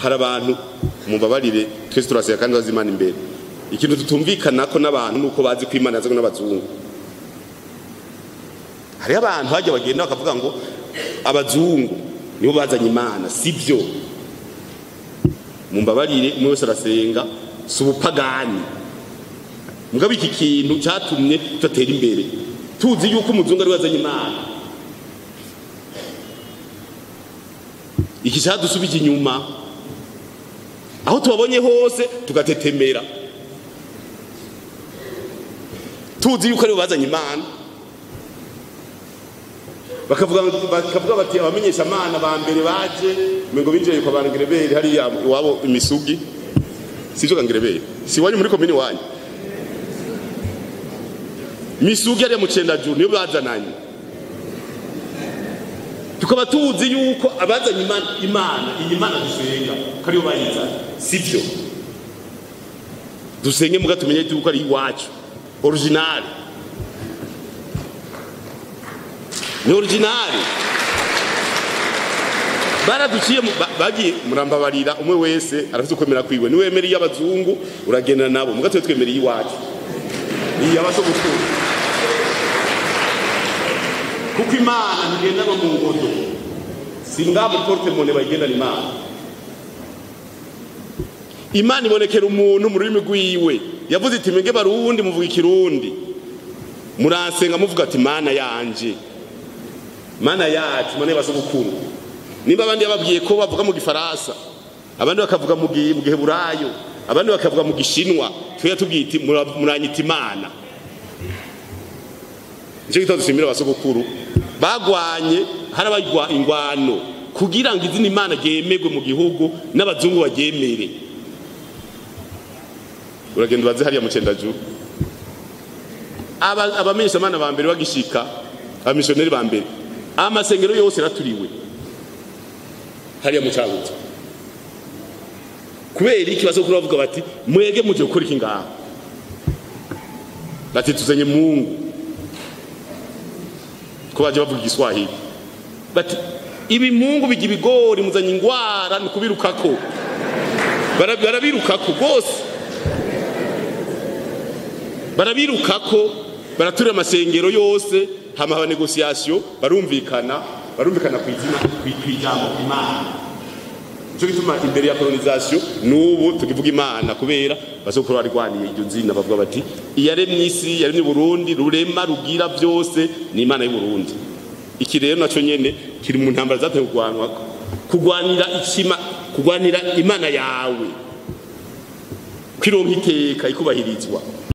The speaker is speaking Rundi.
hari abantu mumbabarire twese turasiga kandi bazi imana imbere ikintu tutumvikanako n'abantu nuko bazi ko imana yazanywe n'abazungu hariho abantu hajya bagenda bakavuga ngo abazungu nibo bazanye imana sibyo mumbabarire umwe wese arasenga si ubupagani mugabo iki kintu cyatumye tudatera imbere tuzi yuko umuzungu ari we wazanye imana iki cyadusubije inyuma aho tubabonye hose tugatetemera tuzi yuko aribo bazanye imana bakavuga bakavuga bati abamenyesha amana ba mbere baje ngo binjiye kwa bangerebere hariya iwabo imisugi sivyo kangerebere si wanyu muri komini wanyu misugi hariya mu cendajuru niyo bazananye tukaba tuzi yuko abazanye imana imana iyi mana dusenga ko ariyo bayizanye sivyo dusenge muga tumenye yuko ari iwacu original ni original baraduciye bagiye murambabarira umwe wese arafite ukwemera kwiwe niwemera iy'abazungu uragenda nabo muga twe twemera iyiwacu iyi abasogokuru kuko imana ntigendana mu ngodo si ngaha muri portemone bayigendana imana imana ibonekera umuntu mu rurimi rwiwe yavuze iti mwebwe barundi muvuga ikirundi muransenga muvuga ati mana yanje mana yacu mana y'abasogokuru nimba abandi yababwiye ko bavuga mu gifaransa abandi bakavuga mu giheburayo abandi bakavuga mu gishinwa twe tubwita muranyita imana nicyo gitabo dushimira abasogokuru bagwanye harabagwa ingwano kugira ngo izina imana ryemerwe mu gihugu n'abazungu baryemere uragenda ubaze hariya mu cendajuru abamenyesha amana ba mbere bagishika abamisiyoneri ba mbere amasengero yose yaraturiwe hariya mu cyabuze kubera ikibazo kuri bavuga bati mwege muje gukora iki ngaha bati tuzanye mungu ko baje bavuga igiswahili bati ibi mungu bijya ibigori muzanye ingwara ni kubirukako barabirukako rwose barabirukako baraturira amasengero yose hama haba negosiyasiyo barumvikana barumvikana ku izina ku ijambo imana nicyo gituma imbere ya kolonizasiyo n'ubu tukivuga imana kubera basokuru barwaniye iryo zina bavuga bati iyaremye isi yaremye uburundi rurema rugira byose ni imana y'uburundi iki rero nacyo nyene kiri mu ntambara zateye kurwanwa kurwanira ikima kurwanira imana yawe kwironka iteka ikubahirizwa